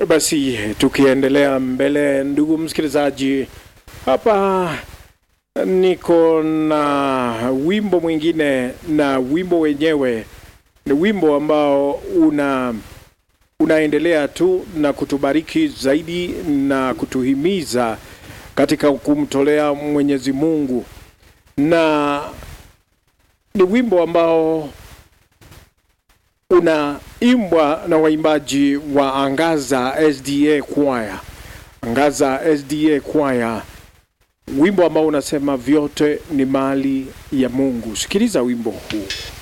Basi tukiendelea mbele, ndugu msikilizaji, hapa niko na wimbo mwingine, na wimbo wenyewe ni wimbo ambao una unaendelea tu na kutubariki zaidi na kutuhimiza katika kumtolea Mwenyezi Mungu, na ni wimbo ambao unaimbwa na waimbaji wa Angaza SDA Choir. Angaza SDA Choir, wimbo ambao unasema vyote ni mali ya Mungu. Sikiliza wimbo huu.